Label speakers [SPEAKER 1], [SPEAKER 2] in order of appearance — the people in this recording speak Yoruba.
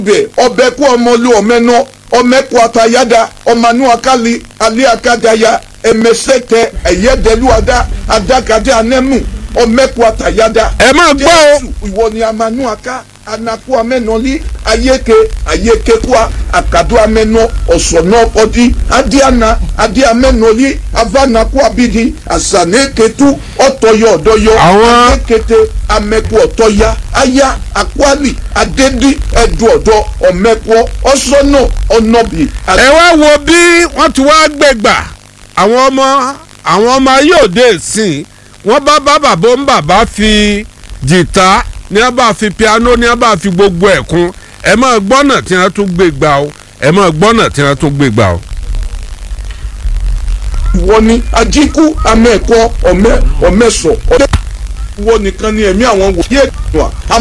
[SPEAKER 1] bẹ ọbẹ kú ọmọlú ọmẹnà ọmẹkú atayada ọmanú akali alẹ akadaya ẹmẹsẹtẹ ẹyẹdẹlúwada adakadé anẹmú ọmẹkú atayada.
[SPEAKER 2] ẹ máa gbọ́ o.
[SPEAKER 1] Jésù, ìwọ ni amanú aka anaku amẹnọlí ayéke ayékekua akadu amẹnọ ọsọnà ọkọdí adíana adí amẹnọlí avanaku abidi asaneketu ọtọyọ ọdọyọ
[SPEAKER 2] Àwọn-
[SPEAKER 1] akékété amẹkú ọtọya aya akwali adédí ẹdùn ọdọ ọmẹkọ ọsọnà ọnọbì.
[SPEAKER 2] ẹ wá wo bí wọ́n ti wá gbẹ̀gbà àwọn ọmọ àwọn ọmọ ayé òde ìsìn wọ́n bá bá bàbá ń bàbá fi jìtá ní wọ́n bá fi piano ní wọ́n bá fi gbogbo ẹ̀ kún ẹ máa gbọ́nà tí wọ́n tún gbé gbà o ẹ máa gbọ́nà tí wọ́n tún gbé gbà o.
[SPEAKER 1] ìwọ ni ajíkú amẹ́ẹ̀kọ́ ọmẹ ọmẹsọ ọdẹ ìwọ nìkan ni ẹ̀mí àwọn wòye ìwà